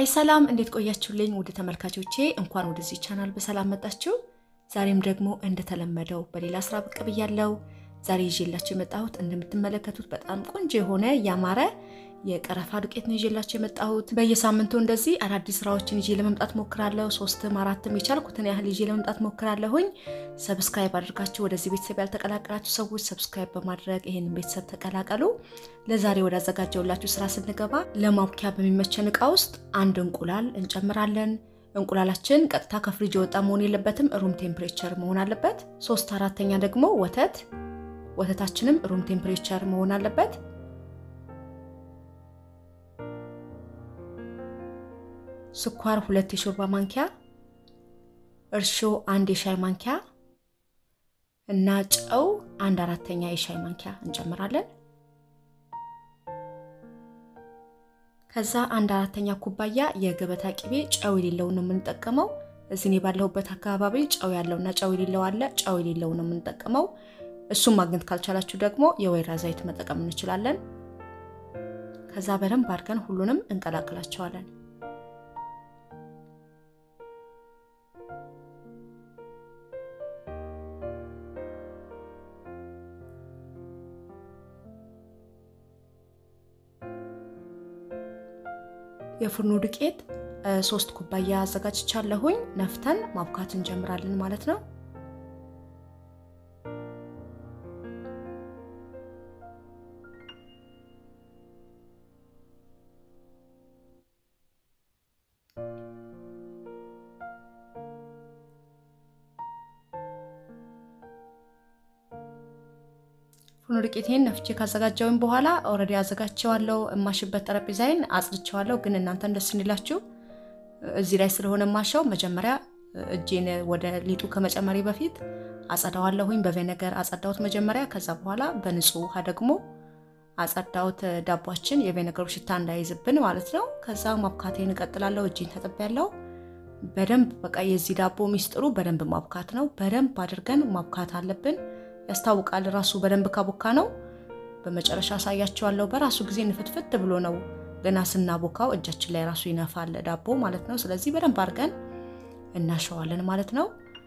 ሀይ ሰላም፣ እንዴት ቆያችሁልኝ? ውድ ተመልካቾቼ እንኳን ወደዚህ ቻናል በሰላም መጣችሁ። ዛሬም ደግሞ እንደተለመደው በሌላ ስራ ብቅ ብያለሁ። ዛሬ ይዤላችሁ የመጣሁት እንደምትመለከቱት በጣም ቆንጆ የሆነ ያማረ የቀረፋ ዱቄት ነው ይዤላችሁ የመጣሁት። በየሳምንቱ እንደዚህ አዳዲስ ስራዎችን ይዤ ለመምጣት ሞክራለሁ። ሶስትም አራትም የቻልኩትን ያህል ይዤ ለመምጣት ሞክራለሁኝ። ሰብስክራይብ አድርጋችሁ ወደዚህ ቤተሰብ ያልተቀላቀላችሁ ሰዎች ሰብስክራይብ በማድረግ ይህንን ቤተሰብ ተቀላቀሉ። ለዛሬ ወዳዘጋጀውላችሁ ስራ ስንገባ ለማብኪያ በሚመቸን እቃ ውስጥ አንድ እንቁላል እንጨምራለን። እንቁላላችን ቀጥታ ከፍሪጅ የወጣ መሆን የለበትም፣ ሩም ቴምፕሬቸር መሆን አለበት። ሶስት አራተኛ ደግሞ ወተት ወተታችንም ሩም ቴምፕሬቸር መሆን አለበት። ስኳር ሁለት የሾርባ ማንኪያ፣ እርሾ አንድ የሻይ ማንኪያ እና ጨው አንድ አራተኛ የሻይ ማንኪያ እንጨምራለን። ከዛ አንድ አራተኛ ኩባያ የገበታ ቅቤ ጨው የሌለውን ነው የምንጠቀመው። እዚህ እኔ ባለሁበት አካባቢ ጨው ያለውና ጨው የሌለው አለ። ጨው የሌለውን ነው የምንጠቀመው። እሱም ማግኘት ካልቻላችሁ ደግሞ የወይራ ዘይት መጠቀም እንችላለን። ከዛ በደንብ አድርገን ሁሉንም እንቀላቅላቸዋለን። የፉርኖ ዱቄት ሶስት ኩባያ አዘጋጅቻለሁኝ። ነፍተን ማብካት እንጀምራለን ማለት ነው። ፉርኖ ዱቄቴን ነፍቼ ካዘጋጀውኝ በኋላ ኦልሬዲ አዘጋጀዋለሁ። የማሽበት ጠረጴዛዬን አጽድቼዋለሁ። ግን እናንተ እንደስ እንላችሁ እዚህ ላይ ስለሆነ ማሻው መጀመሪያ እጄን ወደ ሊጡ ከመጨመሪ በፊት አጸዳዋለሁኝ። በቬነገር አጸዳሁት መጀመሪያ። ከዛ በኋላ በንጹህ ውሃ ደግሞ አጸዳሁት። ዳቧችን የቬነገሩ ሽታ እንዳይዝብን ማለት ነው። ከዛ ማብካቴን እቀጥላለሁ። እጄን ታጥቤያለሁ። በደንብ በቃ የዚህ ዳቦ ሚስጥሩ በደንብ ማብካት ነው። በደንብ አድርገን ማብካት አለብን። ያስታውቃል ራሱ በደንብ ካቦካ ነው። በመጨረሻ አሳያቸዋለሁ። በራሱ ጊዜ ንፍትፍት ብሎ ነው ገና ስናቦካው እጃችን ላይ ራሱ ይነፋል ዳቦ ማለት ነው። ስለዚህ በደንብ አድርገን እናሸዋለን ማለት ነው።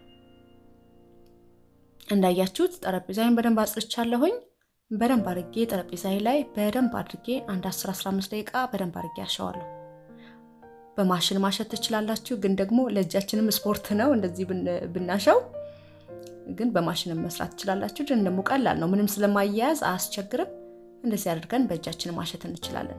እንዳያችሁት ጠረጴዛዬን በደንብ አጽድቻለሁኝ። በደንብ አድርጌ ጠረጴዛዬ ላይ በደንብ አድርጌ አንድ 10-15 ደቂቃ በደንብ አድርጌ አሸዋለሁ። በማሽን ማሸት ትችላላችሁ፣ ግን ደግሞ ለእጃችንም ስፖርት ነው እንደዚህ ብናሸው ግን በማሽንም መስራት ትችላላችሁ። ግን ደግሞ ቀላል ነው፣ ምንም ስለማያያዝ አያስቸግርም። እንደዚህ አድርገን በእጃችን ማሸት እንችላለን።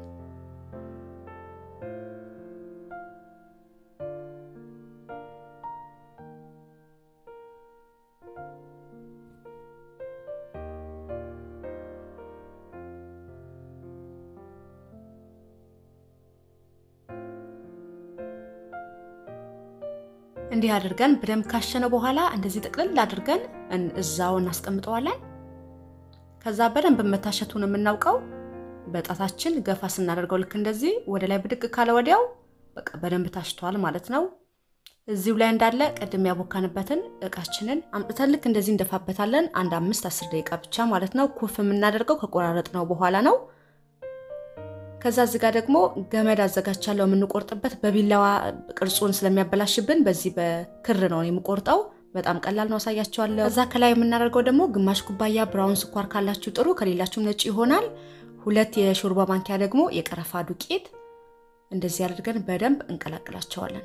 እንዲህ አድርገን በደንብ ካሸነው በኋላ እንደዚህ ጥቅልል አድርገን እዛው እናስቀምጠዋለን። ከዛ በደንብ መታሸቱን የምናውቀው በጣታችን ገፋ ስናደርገው ልክ እንደዚህ ወደ ላይ ብድቅ ካለ ወዲያው በቃ በደንብ ታሽቷል ማለት ነው። እዚሁ ላይ እንዳለ ቅድም ያቦካንበትን እቃችንን አምጥተን ልክ እንደዚህ እንደፋበታለን። አንድ አምስት አስር ደቂቃ ብቻ ማለት ነው። ኩፍ የምናደርገው ከቆራረጥ ነው በኋላ ነው። ከዛ እዚህ ጋር ደግሞ ገመድ አዘጋጅቻለሁ የምንቆርጥበት። በቢላዋ ቅርጹን ስለሚያበላሽብን በዚህ በክር ነው የምቆርጠው። በጣም ቀላል ነው፣ አሳያቸዋለሁ። ከዛ ከላይ የምናደርገው ደግሞ ግማሽ ኩባያ ብራውን ስኳር ካላችሁ ጥሩ፣ ከሌላችሁም ነጭ ይሆናል። ሁለት የሾርባ ማንኪያ ደግሞ የቀረፋ ዱቄት እንደዚህ አድርገን በደንብ እንቀላቅላቸዋለን።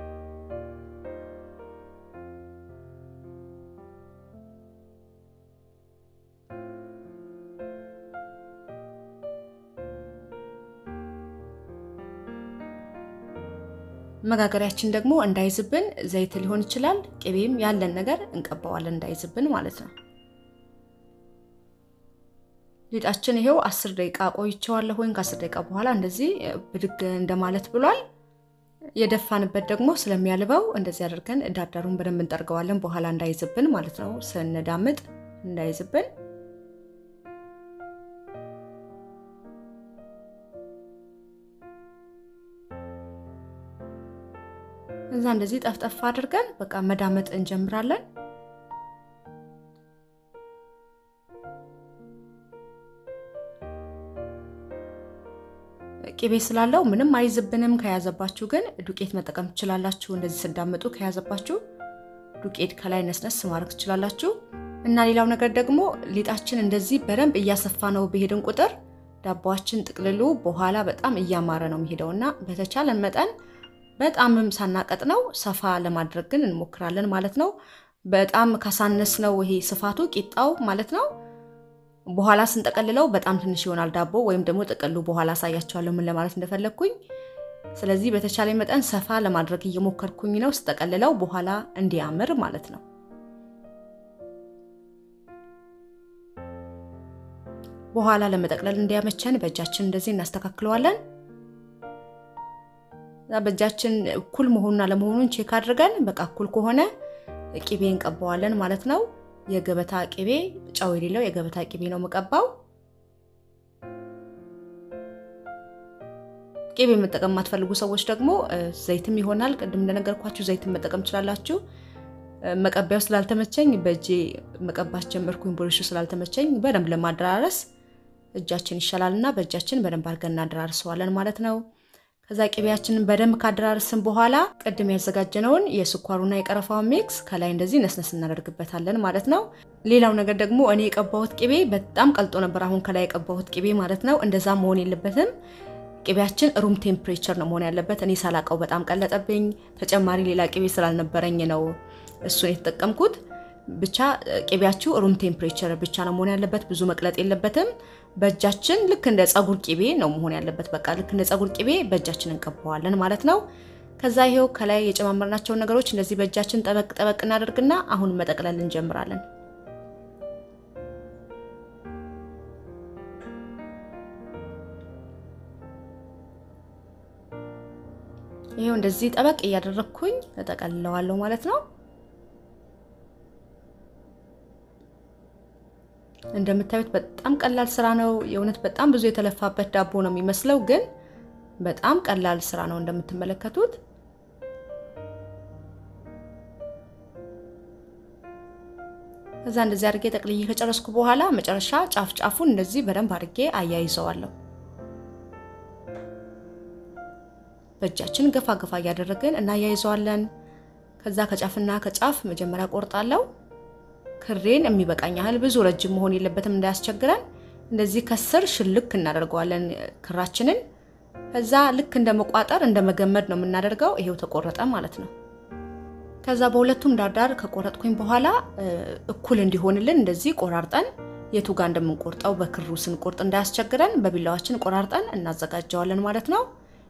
መጋገሪያችን ደግሞ እንዳይዝብን ዘይት ሊሆን ይችላል፣ ቅቤም ያለን ነገር እንቀባዋለን እንዳይዝብን ማለት ነው። ሊጣችን ይሄው አስር ደቂቃ ቆይቼዋለሁ። ወይም ከአስር ደቂቃ በኋላ እንደዚህ ብድግ እንደማለት ብሏል። የደፋንበት ደግሞ ስለሚያልበው እንደዚህ አድርገን ዳርዳሩን በደንብ እንጠርገዋለን፣ በኋላ እንዳይዝብን ማለት ነው። ስንዳምጥ እንዳይዝብን እዛ እንደዚህ ጠፍጠፍ አድርገን በቃ መዳመጥ እንጀምራለን። ቅቤ ስላለው ምንም አይዝብንም። ከያዘባችሁ ግን ዱቄት መጠቀም ትችላላችሁ። እንደዚህ ስዳምጡ ከያዘባችሁ ዱቄት ከላይ ነስነስ ማድረግ ትችላላችሁ። እና ሌላው ነገር ደግሞ ሊጣችን እንደዚህ በደንብ እያሰፋ ነው በሄድን ቁጥር ዳቦችን ጥቅልሉ በኋላ በጣም እያማረ ነው የሚሄደው እና በተቻለን መጠን በጣምም ሳናቀጥ ነው ሰፋ ለማድረግ ግን እንሞክራለን ማለት ነው። በጣም ካሳነስ ነው ይሄ ስፋቱ ቂጣው ማለት ነው በኋላ ስንጠቀልለው በጣም ትንሽ ይሆናል ዳቦ ወይም ደግሞ ጥቅሉ በኋላ አሳያቸዋለሁ ምን ለማለት እንደፈለግኩኝ። ስለዚህ በተቻለ መጠን ሰፋ ለማድረግ እየሞከርኩኝ ነው ስጠቀልለው በኋላ እንዲያምር ማለት ነው። በኋላ ለመጠቅለል እንዲያመቸን በእጃችን እንደዚህ እናስተካክለዋለን። በእጃችን እኩል መሆኑን አለመሆኑን ቼክ አድርገን በቃ እኩል ከሆነ ቅቤ እንቀባዋለን ማለት ነው። የገበታ ቅቤ ጨው የሌለው የገበታ ቅቤ ነው የምቀባው። ቅቤ መጠቀም የማትፈልጉ ሰዎች ደግሞ ዘይትም ይሆናል። ቅድም እንደነገርኳችሁ ዘይትን መጠቀም ትችላላችሁ። መቀቢያው ስላልተመቸኝ በእጄ መቀባት ጀመርኩኝ። ብሩሹ ስላልተመቸኝ በደንብ ለማደራረስ እጃችን ይሻላል እና በእጃችን በደንብ አድርገን እናደራርሰዋለን ማለት ነው። ከዛ ቅቤያችንን በደንብ ካደራርስን በኋላ ቅድም ያዘጋጀነውን የስኳሩና የቀረፋውን ሚክስ ከላይ እንደዚህ ነስነስ እናደርግበታለን ማለት ነው። ሌላው ነገር ደግሞ እኔ የቀባሁት ቅቤ በጣም ቀልጦ ነበር። አሁን ከላይ የቀባሁት ቅቤ ማለት ነው። እንደዛ መሆን የለበትም። ቅቤያችን ሩም ቴምፕሬቸር ነው መሆን ያለበት። እኔ ሳላቀው በጣም ቀለጠብኝ። ተጨማሪ ሌላ ቅቤ ስላልነበረኝ ነው እሱን የተጠቀምኩት። ብቻ ቅቤያችሁ ሩም ቴምፕሬቸር ብቻ ነው መሆን ያለበት። ብዙ መቅለጥ የለበትም። በእጃችን ልክ እንደ ፀጉር ቅቤ ነው መሆን ያለበት። በቃ ልክ እንደ ፀጉር ቅቤ በእጃችን እንቀባዋለን ማለት ነው። ከዛ ይሄው ከላይ የጨማመርናቸውን ነገሮች እንደዚህ በእጃችን ጠበቅ ጠበቅ እናደርግና አሁን መጠቅለል እንጀምራለን። ይሄው እንደዚህ ጠበቅ እያደረግኩኝ እጠቀልለዋለሁ ማለት ነው። እንደምታዩት በጣም ቀላል ስራ ነው። የእውነት በጣም ብዙ የተለፋበት ዳቦ ነው የሚመስለው፣ ግን በጣም ቀላል ስራ ነው እንደምትመለከቱት። ከዛ እንደዚህ አድርጌ ጠቅልዬ ከጨረስኩ በኋላ መጨረሻ ጫፍ ጫፉን እንደዚህ በደንብ አድርጌ አያይዘዋለሁ። በእጃችን ገፋ ገፋ እያደረግን እናያይዘዋለን። ከዛ ከጫፍና ከጫፍ መጀመሪያ ቆርጣለሁ። ክሬን የሚበቃኝ ያህል ብዙ ረጅም መሆን የለበትም እንዳያስቸግረን። እንደዚህ ከስር ሽልክ እናደርገዋለን ክራችንን። ከዛ ልክ እንደ መቋጠር እንደ መገመድ ነው የምናደርገው። ይሄው ተቆረጠ ማለት ነው። ከዛ በሁለቱም ዳርዳር ከቆረጥኩኝ በኋላ እኩል እንዲሆንልን እንደዚህ ቆራርጠን የቱ ጋር እንደምንቆርጠው በክሩ ስንቆርጥ እንዳያስቸግረን በቢላዋችን ቆራርጠን እናዘጋጀዋለን ማለት ነው።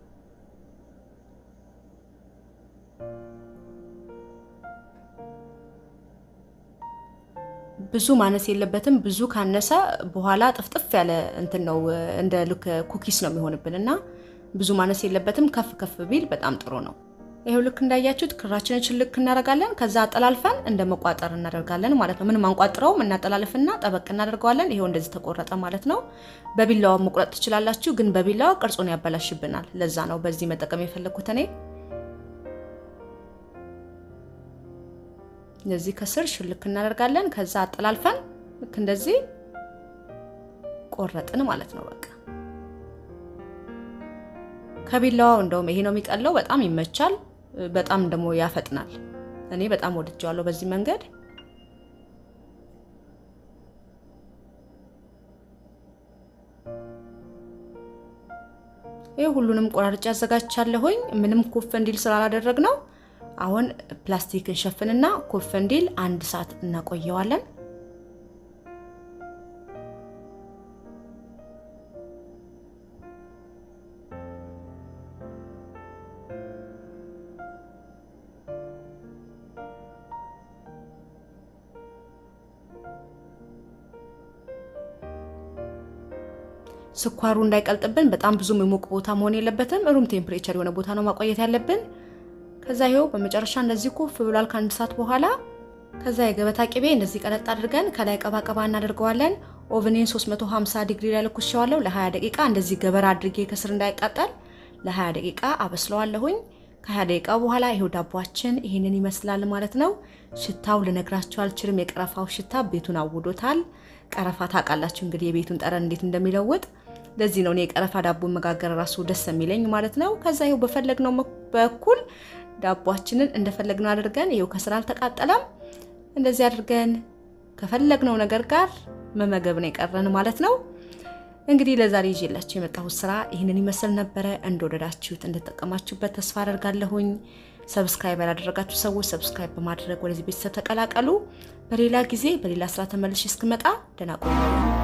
ብዙ ማነስ የለበትም። ብዙ ካነሰ በኋላ ጥፍጥፍ ያለ እንትን ነው እንደ ልክ ኩኪስ ነው የሚሆንብን እና ብዙ ማነስ የለበትም። ከፍ ከፍ ቢል በጣም ጥሩ ነው። ይሄው ልክ እንዳያችሁት ክራችንን ችልክ እናደርጋለን። ከዛ አጠላልፈን እንደ መቋጠር እናደርጋለን ማለት ነው። ምንም አንቋጥረውም። እናጠላልፍና ጠበቅ እናደርገዋለን። ይሄው እንደዚህ ተቆረጠ ማለት ነው። በቢላዋ መቁረጥ ትችላላችሁ፣ ግን በቢላዋ ቅርጹን ያበላሽብናል። ለዛ ነው በዚህ መጠቀም የፈለግኩት እኔ እንደዚህ ከስር ሽልክ እናደርጋለን። ከዛ አጠላልፈን ልክ እንደዚህ ቆረጥን ማለት ነው። በቃ ከቢላዋው እንደውም ይሄ ነው የሚቀለው። በጣም ይመቻል፣ በጣም ደግሞ ያፈጥናል። እኔ በጣም ወድጀዋለሁ በዚህ መንገድ። ይህ ሁሉንም ቆራርጬ አዘጋጅቻለሁኝ። ምንም ኩፍ እንዲል ስላላደረግ ነው አሁን ፕላስቲክ እንሸፍንና ኩፍ እንዲል አንድ ሰዓት እናቆየዋለን። ስኳሩ እንዳይቀልጥብን በጣም ብዙ የሞቅ ቦታ መሆን የለበትም። ሩም ቴምፕሬቸር የሆነ ቦታ ነው ማቆየት ያለብን። ከዛ ይኸው በመጨረሻ እንደዚህ ኩፍ ብሏል ከአንድ ሰዓት በኋላ። ከዛ የገበታ ቅቤ እንደዚህ ቀለጥ አድርገን ከላይ ቀባቀባ እናደርገዋለን። ኦቨኔን 350 ዲግሪ ላይ ለኩሼዋለሁ ለ20 ደቂቃ። እንደዚህ ገበራ አድርጌ ከስር እንዳይቃጠል ለ20 ደቂቃ አበስለዋለሁኝ። ከ20 ደቂቃ በኋላ ይኸው ዳቧችን ይህንን ይመስላል ማለት ነው። ሽታው ልነግራችሁ አልችልም። የቀረፋው ሽታ ቤቱን አውዶታል። ቀረፋ ታውቃላችሁ እንግዲህ የቤቱን ጠረን እንዴት እንደሚለውጥ ለዚህ ነው እኔ የቀረፋ ዳቦ መጋገር ራሱ ደስ የሚለኝ ማለት ነው። ከዛ ይኸው በፈለግነው በኩል ዳቧችንን እንደፈለግነው አድርገን ይኸው ከስራ አልተቃጠለም። እንደዚህ አድርገን ከፈለግነው ነገር ጋር መመገብ ነው የቀረን ማለት ነው። እንግዲህ ለዛሬ ይዤላችሁ የመጣሁት ስራ ይህንን ይመስል ነበረ። እንደወደዳችሁት እንደተጠቀማችሁበት ተስፋ አደርጋለሁኝ። ሰብስክራይብ ያላደረጋችሁ ሰዎች ሰብስክራይብ በማድረግ ወደዚህ ቤተሰብ ተቀላቀሉ። በሌላ ጊዜ በሌላ ስራ ተመልሼ እስክመጣ ደህና ቆዩ።